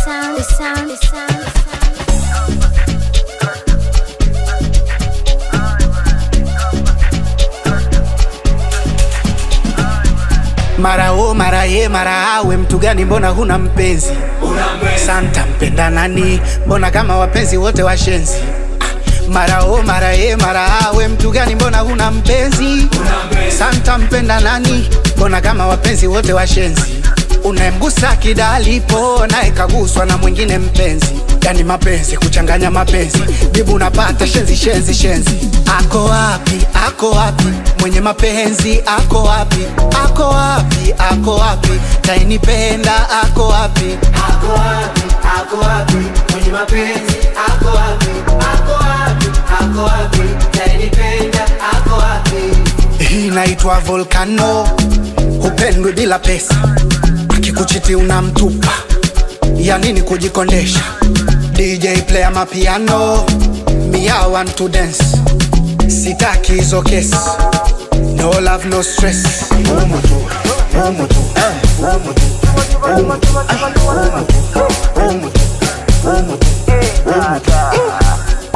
sound, the sound, the sound, the sound. mara o mara ye mara awe mtu gani mbona huna mpenzi santa mpenda nani mbona kama wapenzi wote washenzi mara o mara ye mara awe mtu gani mbona huna mpenzi santa mpenda nani mbona kama wapenzi wote washenzi unayemgusa kidalipo naye kaguswa na mwingine mpenzi yani mapenzi kuchanganya mapenzi jibu unapata shenzi shenzi shenzi ako wapi ako wapi mwenye mapenzi ako wapi ako wapi ako wapi tainipenda ako wapi Ako wapi, ako wapi, mwenye mapenzi ako wapi, ako wapi, ako wapi, tainipenda ako wapi? hii inaitwa volcano hupendwi bila pesa akikuchiti unamtupa ya nini kujikondesha dj player mapiano mia want to dance sitaki hizo kesi no love no stress Umu tu, umu tu, eh, umu tu, umu tu, ah, umu tu, umu tu, umu tu, umu tu.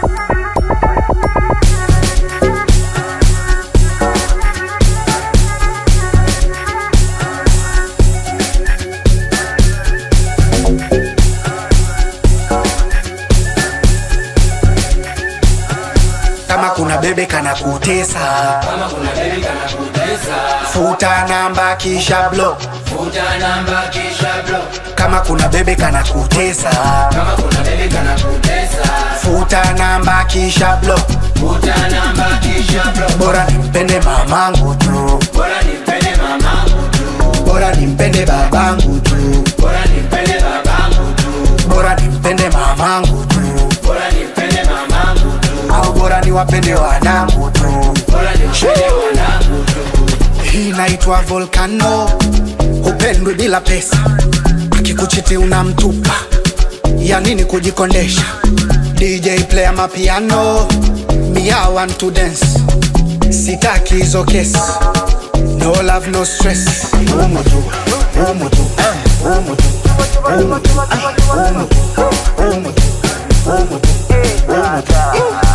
kama kuna bebe kana kutesa Kama kuna baby kana kutesa, futa namba kisha block futa namba kisha block. kama kuna bebe kana kutesa Kama kuna baby kana kutesa, futa namba kisha block futa namba kisha block. bora nimpende mamangu tu Bora nimpende mamangu tu, bora nimpende babangu tu bora nimpende babangu tu, bora nimpende mamangu tu bora nimpende mamangu tu, au bora niwapende wanangu tu bora nimpende wanangu tu. hii inaitwa volcano hupendwi bila pesa akikuchiti unamtupa ya nini kujikondesha dj player mapiano mia want to dance sitaki hizo kesi no love no stress umu tu umu tu eh, umu tu umu tu ah, umu tu umu tu umu tu umu tu